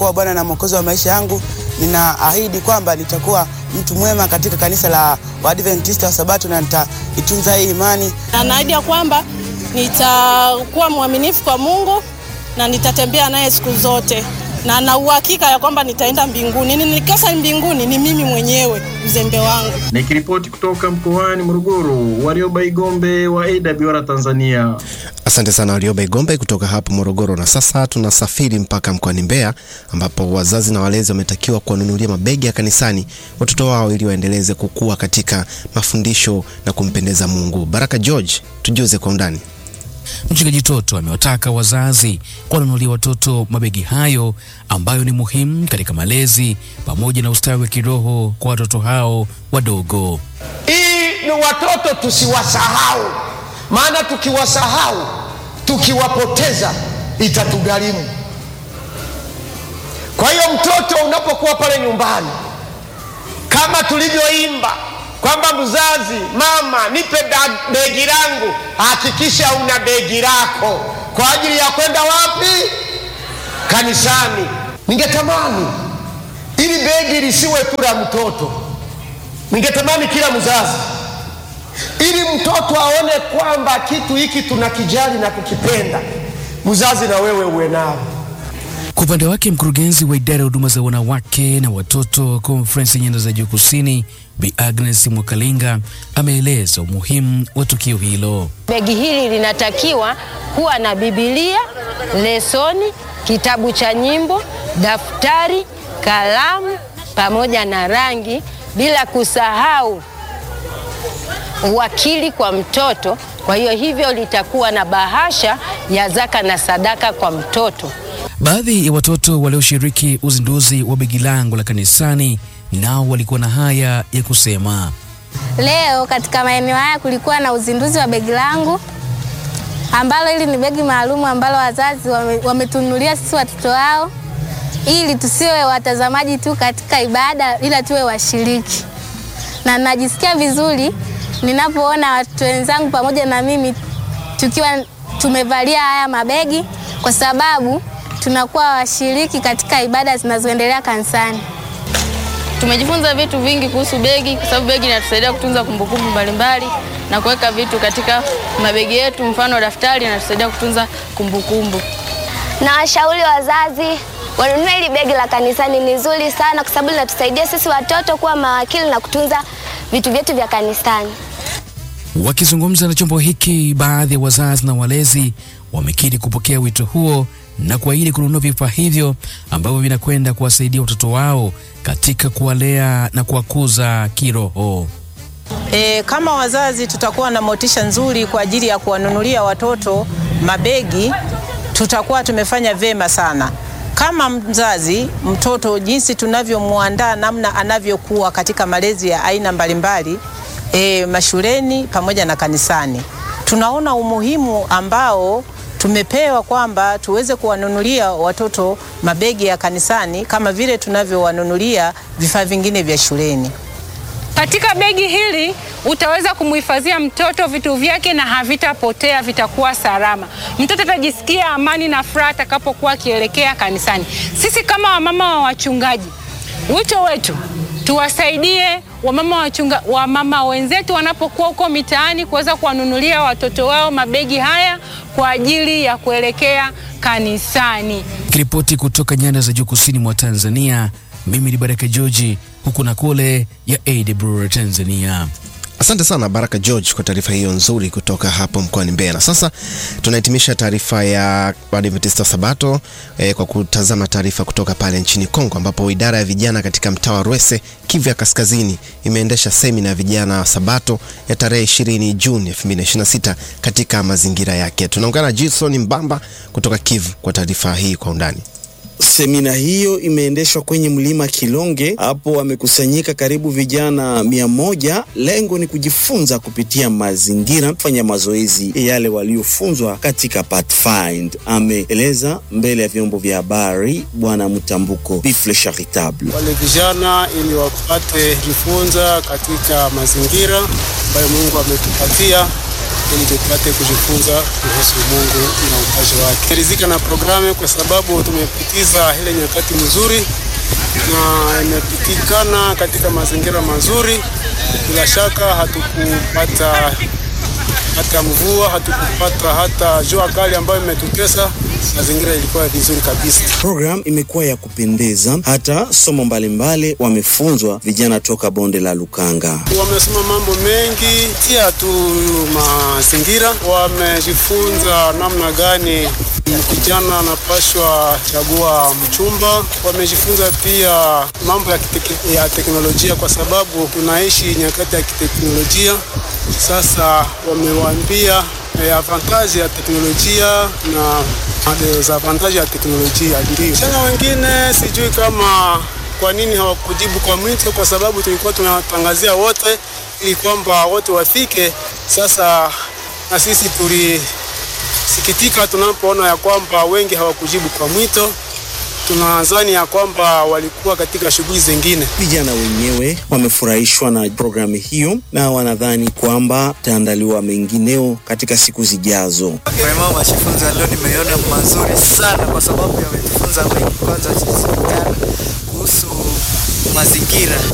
kuwa Bwana na Mwokozi wa maisha yangu. Ninaahidi kwamba nitakuwa mtu mwema katika kanisa la Waadventista wa Sabato na nitaitunza hii imani. Na naahidi ya kwamba nitakuwa mwaminifu kwa Mungu na nitatembea naye siku zote, na na uhakika ya kwamba nitaenda mbinguni. Nikikosa mbinguni ni mimi mwenyewe uzembe wangu. Nikiripoti kutoka mkoani Morogoro, Warioba Igombe wa AWR Tanzania. Asante sana Warioba Igombe kutoka hapo Morogoro. Na sasa tunasafiri mpaka mkoani Mbeya ambapo wazazi na walezi wametakiwa kuwanunulia mabegi ya kanisani watoto wao ili waendeleze kukua katika mafundisho na kumpendeza Mungu. Baraka George, tujuze kwa undani. Mchungaji Toto amewataka wazazi kuwanunulia watoto mabegi hayo ambayo ni muhimu katika malezi pamoja na ustawi wa kiroho kwa watoto hao wadogo. Hii ni watoto tusiwasahau, maana tukiwasahau, tukiwapoteza itatugharimu. Kwa hiyo mtoto unapokuwa pale nyumbani, kama tulivyoimba kwamba mzazi, mama, nipe begi langu, hakikisha una begi lako kwa ajili ya kwenda wapi? Kanisani. Ningetamani ili begi lisiwe tu la mtoto, ningetamani kila mzazi, ili mtoto aone kwamba kitu hiki tunakijali na kukipenda, mzazi na wewe uwe nao. Kwa upande wake mkurugenzi wa idara ya huduma za wanawake na watoto Konferensi Nyanda za Juu Kusini, Bi Agnes Mwakalinga ameeleza umuhimu wa tukio hilo. Begi hili linatakiwa kuwa na Biblia, lesoni, kitabu cha nyimbo, daftari, kalamu pamoja na rangi, bila kusahau uwakili kwa mtoto. Kwa hiyo hivyo litakuwa na bahasha ya zaka na sadaka kwa mtoto. Baadhi ya watoto walioshiriki uzinduzi wa begi langu la kanisani nao walikuwa na haya ya kusema. Leo katika maeneo haya kulikuwa na uzinduzi wa begi langu ambalo hili ni begi maalum ambalo wazazi wametunulia wame sisi watoto wao ili tusiwe watazamaji tu katika ibada ila tuwe washiriki, na najisikia vizuri ninapoona watoto wenzangu pamoja na mimi tukiwa tumevalia haya mabegi kwa sababu tunakuwa washiriki katika ibada zinazoendelea kanisani. Tumejifunza vitu vingi kuhusu begi kwa sababu begi linatusaidia kutunza kumbukumbu mbalimbali na kuweka vitu katika mabegi yetu, mfano daftari linatusaidia kutunza kumbukumbu. Na washauri wazazi wanunue hili begi la kanisani, ni zuri sana kwa sababu linatusaidia sisi watoto kuwa mawakili na kutunza vitu vyetu vya kanisani. Wakizungumza na chombo hiki, baadhi ya wazazi na walezi wamekiri kupokea wito huo na kuahidi kununua vifaa hivyo ambavyo vinakwenda kuwasaidia watoto wao katika kuwalea na kuwakuza kiroho. E, kama wazazi tutakuwa na motisha nzuri kwa ajili ya kuwanunulia watoto mabegi, tutakuwa tumefanya vyema sana. Kama mzazi, mtoto jinsi tunavyomwandaa namna anavyokuwa katika malezi ya aina mbalimbali e, mashuleni pamoja na kanisani, tunaona umuhimu ambao tumepewa kwamba tuweze kuwanunulia watoto mabegi ya kanisani kama vile tunavyowanunulia vifaa vingine vya shuleni. Katika begi hili utaweza kumhifadhia mtoto vitu vyake na havitapotea, vitakuwa salama. Mtoto atajisikia amani na furaha atakapokuwa akielekea kanisani. Sisi kama wamama wa wachungaji, wito wetu tuwasaidie wamama wachunga, wamama wenzetu wanapokuwa huko mitaani kuweza kuwanunulia watoto wao mabegi haya kwa ajili ya kuelekea kanisani. Kiripoti kutoka nyanda za juu kusini mwa Tanzania, mimi ni Baraka George, huku na kule ya AWR Tanzania. Asante sana Baraka George kwa taarifa hiyo nzuri kutoka hapo mkoani Mbeya. Na sasa tunahitimisha taarifa ya Waadventista Sabato eh, kwa kutazama taarifa kutoka pale nchini Kongo ambapo idara ya vijana katika mtaa wa Rwese, Kivu ya Kaskazini imeendesha semina ya vijana wa Sabato ya tarehe 20 Juni 2026 katika mazingira yake. Tunaungana na Jason Mbamba kutoka Kivu kwa taarifa hii kwa undani. Semina hiyo imeendeshwa kwenye mlima Kilonge. Hapo wamekusanyika karibu vijana mia moja. Lengo ni kujifunza kupitia mazingira, kufanya mazoezi yale waliofunzwa katika Pathfind, ameeleza mbele ya vyombo vya habari Bwana Mtambuko Bifle Charitable. Wale vijana ili wapate jifunza katika mazingira ambayo Mungu ametupatia ili tupate kujifunza kuhusu Mungu na upaji wake. Nimeridhika na programu kwa sababu tumepitiza ile nyakati mzuri na imepitikana katika mazingira mazuri. Bila shaka hatukupata hata mvua, hatukupata hata jua kali ambayo imetutesa. Mazingira ilikuwa vizuri kabisa. Program imekuwa ya kupendeza, hata somo mbalimbali wamefunzwa vijana toka bonde la Lukanga. Wamesoma mambo mengi, tia tu mazingira, wamejifunza namna gani kijana anapashwa chagua mchumba. Wamejifunza pia mambo ya, kiteke, ya teknolojia kwa sababu tunaishi nyakati ya kiteknolojia. Sasa wamewaambia eh, avantaji ya teknolojia na dezavantaji ya teknolojia. Ndio tena wengine sijui kama kwa nini hawakujibu kwa mwito, kwa sababu tulikuwa tunawatangazia wote ili kwamba wote wafike. Sasa na sisi tulisikitika tunapoona ya kwamba wengi hawakujibu kwa mwito. Tunadhani ya kwamba walikuwa katika shughuli zingine. Vijana wenyewe wamefurahishwa na programu hiyo na wanadhani kwamba taandaliwa mengineo katika siku zijazo. Vraiment majifunzo ya leo nimeona mazuri sana, kwa sababu yametufunza mengi, kwanza jinsi gani kuhusu mazingira